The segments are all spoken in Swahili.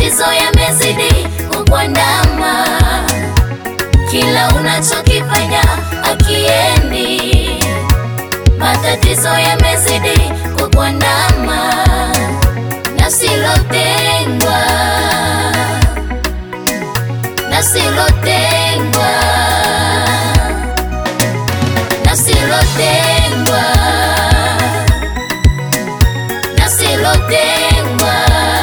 matatizo yamezidi kukuandama, kila unachokifanya akiendi, matatizo yamezidi kukuandama, nasilotengwa, nasilotengwa, nasilotengwa, nasilotengwa.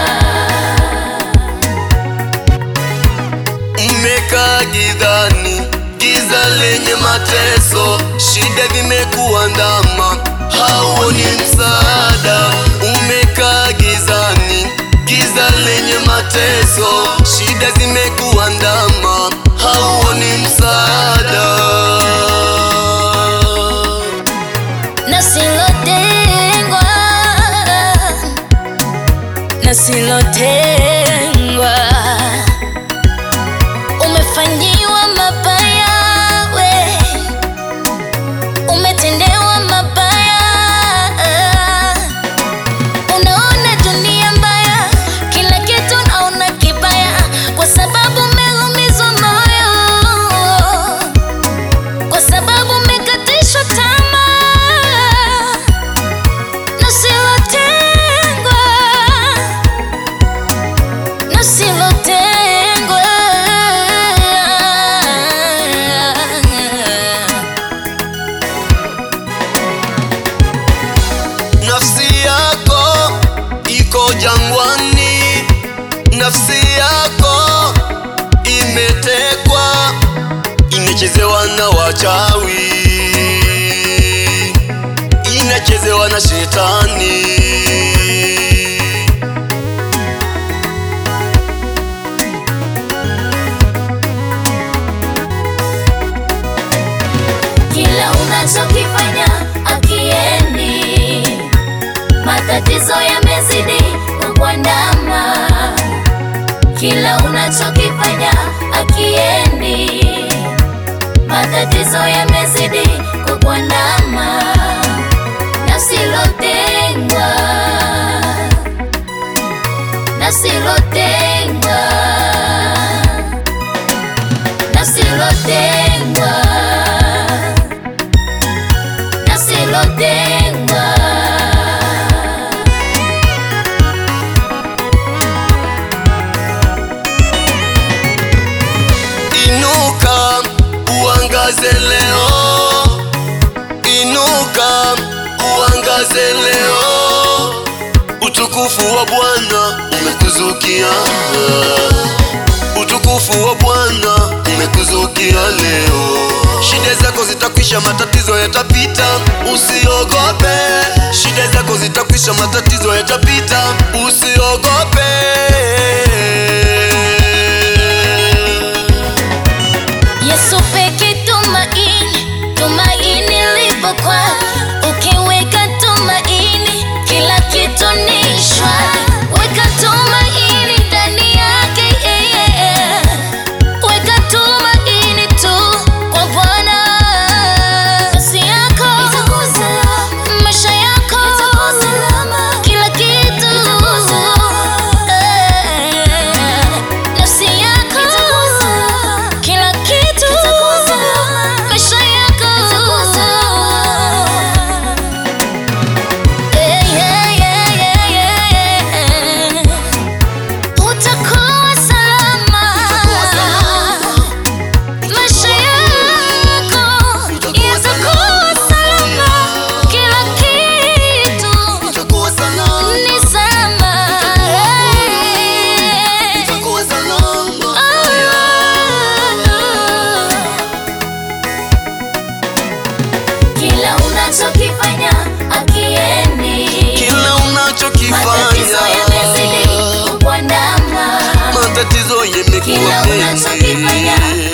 Mmekaa gizani, giza lenye mateso, shida vimekuandama, hauoni msaada. Umekaa gizani, giza lenye mateso, shida zimekuandama, hauoni msaada. nasilotengwa nasilotengwa umefanyiwa mabaya we umetendewa mabaya unaona dunia mbaya kila kitu naona kibaya kwa sababu umeumizwa moyo kwa sababu umekatishwa tamaa nasilotengwa nasilotengwa Nafsi yako iko jangwani, nafsi yako imetekwa, inachezewa na wachawi, inachezewa na shetani. kila unachokifanya akiendi, matatizo yamezidi kukuandama. Kila unachokifanya akiendi, matatizo yamezidi kukuandama. Nasilotengwa, nasilotengwa, nasilotengwa nasilotengwa Inuka uangaze leo, inuka uangaze leo, utukufu wa Bwana umekuzukia, utukufu wa Bwana umekuzukia leo. Shida zako zitakwisha, matatizo yatapita, usiogope. Shida zako zitakwisha, matatizo yatapita, usiogope. yesu peke tumaini tumaini lipo kwa ukiweka tumaini kila kitu ni shwari weka tumaini ndani yake yeah. weka tumaini tu kwa bwana nafsi yako maisha yako kila kitu Eh, nafsi yako kila kitu maisha yako Eh, yeah, yeah, yeah, yeah. utakuwa salama maisha yako yatakuwa salama kila kitu Utakuwa salama, ni salama Eh. utakuwa salama. Kila unachokifanya akiendi, Kila matatizo yamezidi unachokifanya kukuandama. matatizo Kila yamekuwa unachokifanya mengi,